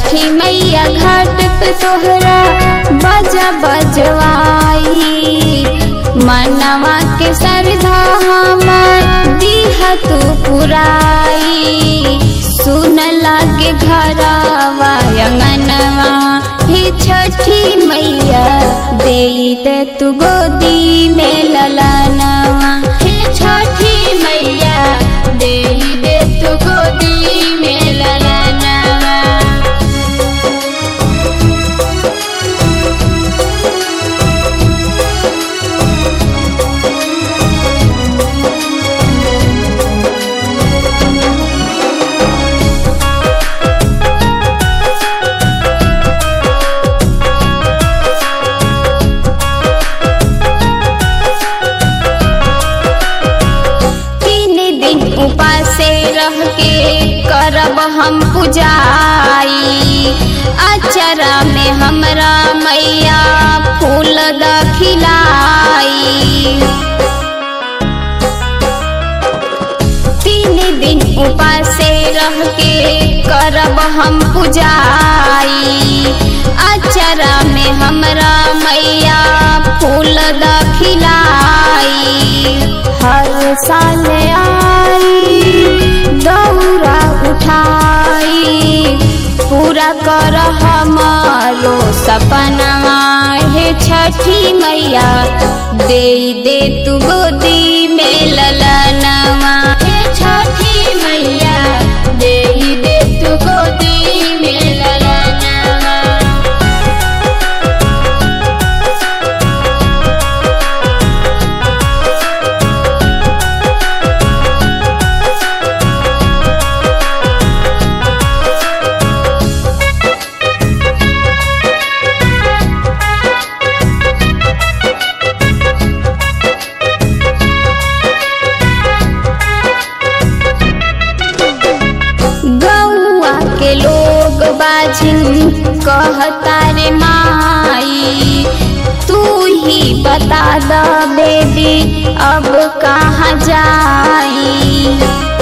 छठी मैया घाट पे तोहरा बजा बजवाई मनवा के सरधा हमर दीहा तू पुराई सुन लागे घरवा अंगनवा हे छठी मैया दे दे तू गोदी में ललनवा हे छठी मैया दे दे तू गोदी में ललनवा तीन दिन उपासे रह के करब हम पुजाई अचरा में हमरा मैया फूल दखिलाई तीन दिन उपासे रह के करब हम पुजाई अचरा में हमरा मैया फूल दखिलाई हर साल आई दौरा उठाई पूरा कर हमारो सपना हे छठी मैया दे दे तू गोदी में ललनवा हे छठी मैया दे दे तू गोदी में ललनवा गौआ के लोग बाजिन कहता रे माई तू ही बता द बेबी अब कहाँ जाई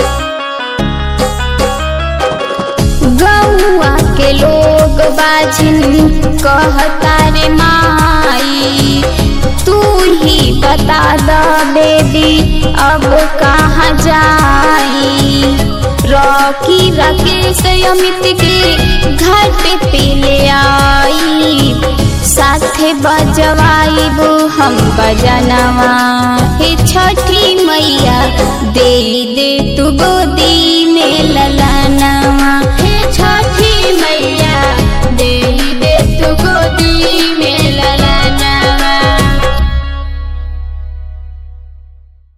गौआ के लोग बाजिन कहता रे माई तू ही बता द बेबी अब कहाँ जाई रॉकी राकेश अमित के घाट पे ले आई साथे बजवाइबू हम बजनवा हे छठी मैया दे दे तू गोदी में ललनवा